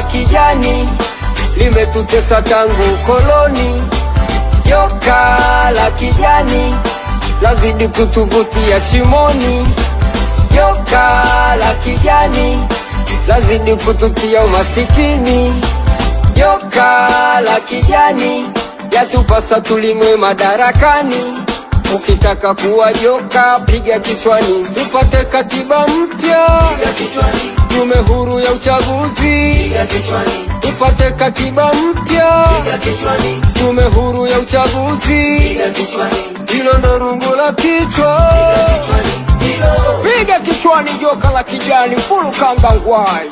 la kijani limetutesa tangu koloni. Joka la kijani lazidi kutuvutia shimoni. Joka la kijani lazidi kututia umasikini. Joka la kijani yatupasa tuling'we madarakani. Ukitaka kuwa joka, piga kichwani, tupate katiba mpya, tume huru ya uchaguzi, tupate katiba mpya, tume huru ya uchaguzi. Hilo ndo rungu la kichwa, piga kichwani, joka la kijani, fulu kangangwai.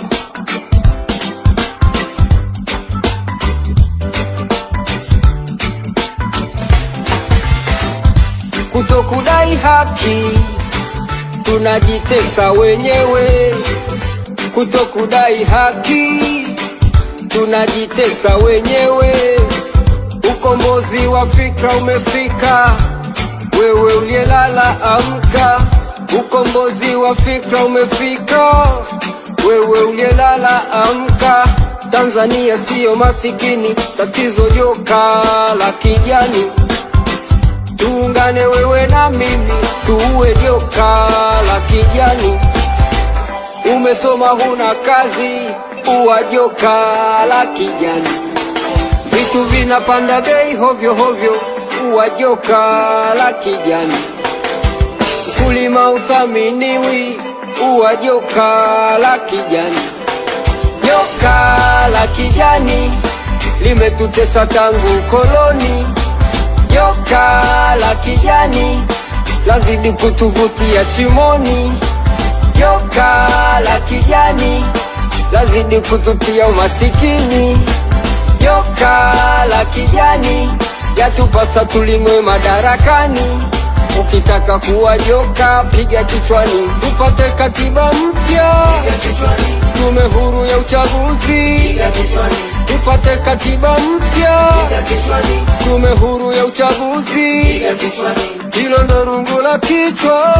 Kutokudai haki tunajitesa wenyewe, kutokudai haki tunajitesa wenyewe. Ukombozi wa fikra umefika, wewe uliyelala amka. Ukombozi wa fikra umefika, wewe uliyelala amka. Tanzania siyo masikini, tatizo joka la kijani. Tuungane wewe na mimi, tuue joka la kijani. Umesoma huna kazi, uwa joka la kijani. Vitu vinapanda bei hovyo hovyo, uwa joka la kijani. Kulima uthaminiwi, uwa joka la kijani. Joka la kijani limetutesa tangu koloni. Joka la kijani lazidi kutuvutia shimoni. Joka la kijani lazidi kututia umasikini. Joka la kijani yatupasa tuling'we madarakani. Ukitaka kuwa joka, piga kichwani, tupate katiba mpya, tume huru ya uchaguzi, tupate katiba mpya, tume huru ya uchaguzi. Hilo ndo rungu la kichwa,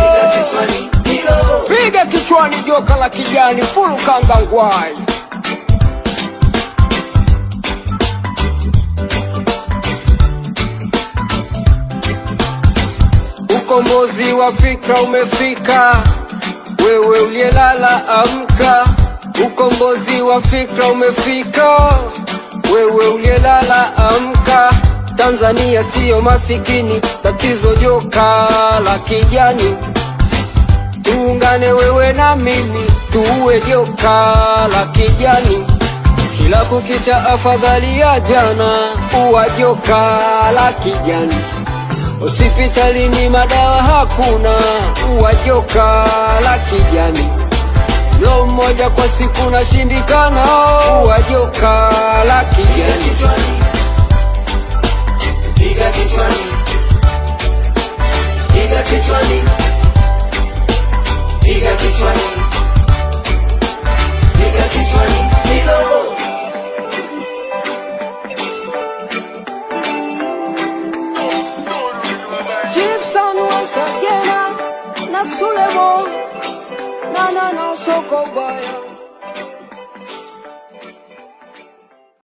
piga kichwani, joka la kijani, fulu kangangwai. Ukombozi wa fikra umefika, wewe uliyelala amka. Ukombozi wa fikra umefika, wewe uliyelala amka. Tanzania siyo masikini, tatizo joka la kijani. Tuungane wewe na mimi, tuue joka la kijani. Kila kukicha afadhali ya jana, uwa joka la kijani. Hospitalini madawa hakuna, uwa joka la kijani. Mlo mmoja kwa siku nashindikana, uwa joka la kijani. Piga kichwani, piga kichwani, piga kichwani, piga kichwani, hilo Chief Son once again, na Sulemo, na na na soko baya.